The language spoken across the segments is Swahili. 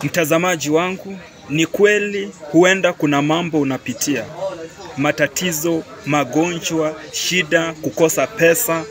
Mtazamaji wangu, ni kweli huenda kuna mambo unapitia, matatizo, magonjwa, shida, kukosa pesa,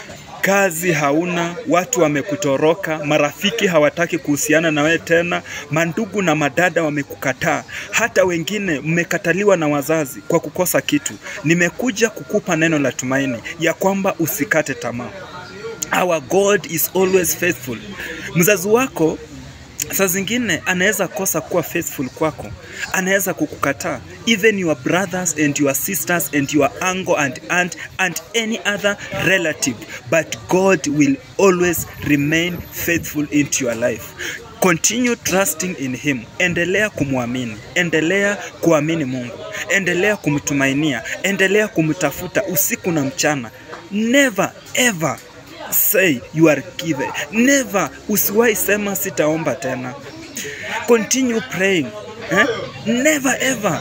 kazi hauna, watu wamekutoroka, marafiki hawataki kuhusiana na wewe tena, mandugu na madada wamekukataa, hata wengine mmekataliwa na wazazi kwa kukosa kitu. Nimekuja kukupa neno la tumaini ya kwamba usikate tamaa. Our God is always faithful. Mzazi wako saa zingine anaweza kosa kuwa faithful kwako, anaweza kukukataa, even your brothers and your sisters and your uncle and aunt and any other relative, but God will always remain faithful into your life. Continue trusting in him. Endelea kumwamini, endelea kuamini Mungu, endelea kumtumainia, endelea kumtafuta usiku na mchana. Never ever say you are given. Never, usiwahi sema sitaomba tena. Continue praying. Eh? Never ever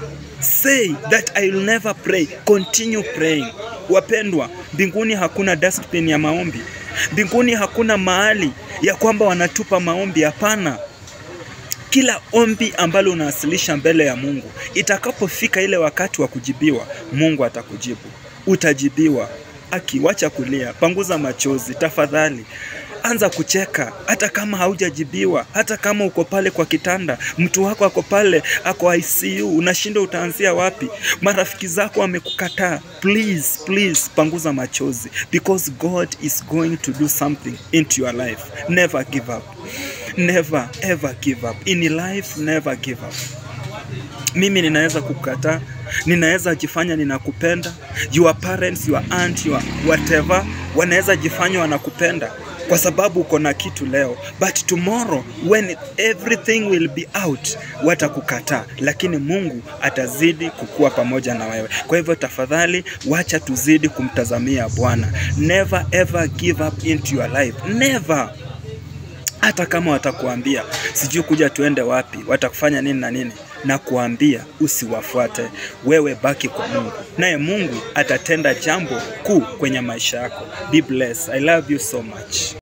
say that I will never pray. Continue praying. Wapendwa, mbinguni hakuna dustbin ya maombi. Mbinguni hakuna mahali ya kwamba wanatupa maombi. Hapana. Kila ombi ambalo unawasilisha mbele ya Mungu, itakapofika ile wakati wa kujibiwa, Mungu atakujibu. Utajibiwa. Akiwacha kulia, panguza machozi tafadhali. Anza kucheka hata kama haujajibiwa, hata kama uko pale kwa kitanda, mtu wako ako pale, ako ICU, unashinda utaanzia wapi? Marafiki zako wamekukataa. Please, please panguza machozi because God is going to do something into your life. Never give up. Never ever give up. In life, never give up. Mimi ninaweza kukataa, ninaweza jifanya ninakupenda. Your parents, your aunt, your whatever wanaweza jifanya wanakupenda kwa sababu uko na kitu leo, but tomorrow when everything will be out, watakukataa, lakini Mungu atazidi kukua pamoja na wewe. Kwa hivyo tafadhali, wacha tuzidi kumtazamia Bwana. Never ever give up into your life, never hata kama watakuambia sijui kuja tuende wapi, watakufanya nini na nini, na kuambia usiwafuate. Wewe baki kwa Mungu, naye Mungu atatenda jambo kuu kwenye maisha yako. Be blessed. I love you so much.